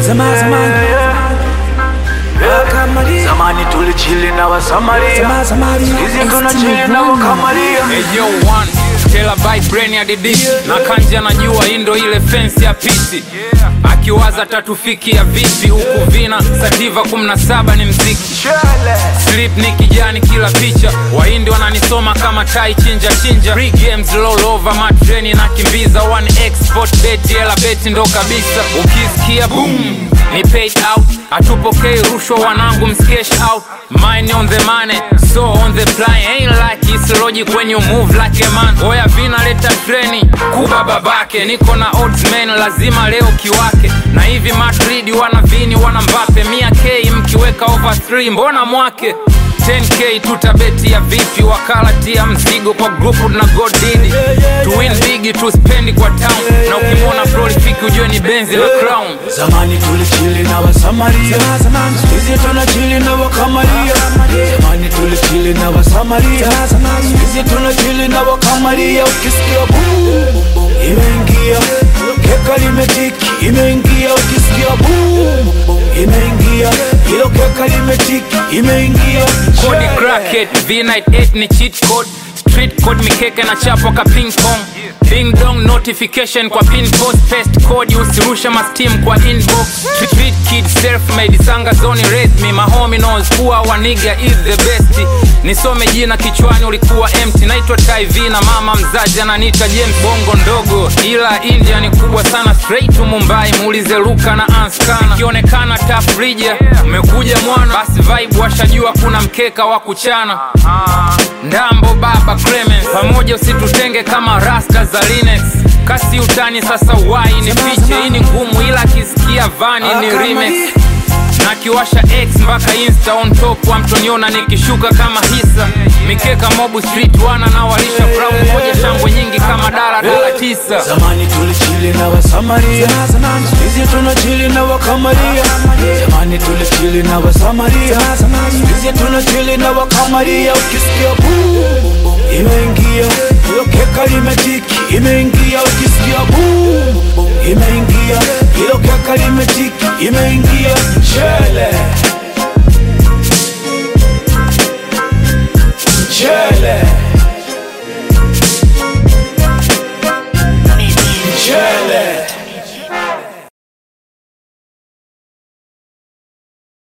Zamani, zamani. Wakamaria. Zamani tulichili na Wasamaria, Zamani, zamani. hizi tunachili na Wakamaria. Eyo one terabyte brain ya didi na kanja najua hii ndo ile fence ya pisi akiwaza tatufikia vipi huku vina sativa 17 ni mziki slip ni kijani kila picha wahindi wananisoma kama tai chinja chinja Free games roll over matreni na kimbiza one export bet hela beti ndo kabisa ukisikia boom ni paid out hatupokei rushwa wanangu mskesh out mine on the money so on the fly ain't like it's logic when you move like a man oya vina leta treni kuba babake niko na odds man lazima leo kiwake na hivi madrid wana vini wana mbape mia k mkiweka over 3 mbona mwake 10k tutabeti ya vipi wakala tia mzigo kwa grupu na godidi to win big to spend kwa town na ukimwona prolific ujue ni benzi la crown Zamani tulichili na Wasamaria, Zamani. hizi tunachili na Wakamaria. Zamani tulichili na Wasamaria, hizi tunachili na Wakamaria. Ukisikia boom imeingia, keka limetiki, imeingia. Ukisikia boom imeingia, hilo keka limetiki, imeingia. kodi cracket v98 ni cheat code street code mikeke na chapwa ka ping pong ding dong notification kwa pin post paste code usirusha mastim kwa inbox street kid self made sanga zoni raise me my homie knows kuwa waniga is the best nisome jina kichwani ulikuwa empty naitwa tv na mama mzazi ananiita james bongo ndogo ila india ni kubwa sana straight to mumbai muulize luka na anskana ikionekana tafrija umekuja mwana basi vibe washajua kuna mkeka wa kuchana ndambo baba Clemens pamoja usitutenge kama rasta za Linex kasi utani sasa wai ni fiche hii ni ngumu ila akisikia vani ni remix na kiwasha x mpaka insta on top wamtoniona nikishuka kama hisa mikeka mobu street wana na walisha brown moja shangwe nyingi kama dala dala tisa Zamani tulichili na Wasamaria, Zamani. hizi tunachili na Wakamaria. Zamani tulichili na Wasamaria, hizi tunachili na Wakamaria. Ukisikia boom imeingia, hilo keka limetiki, imeingia. Ukisikia boom imeingia, hilo keka limetiki, imeingia. Chele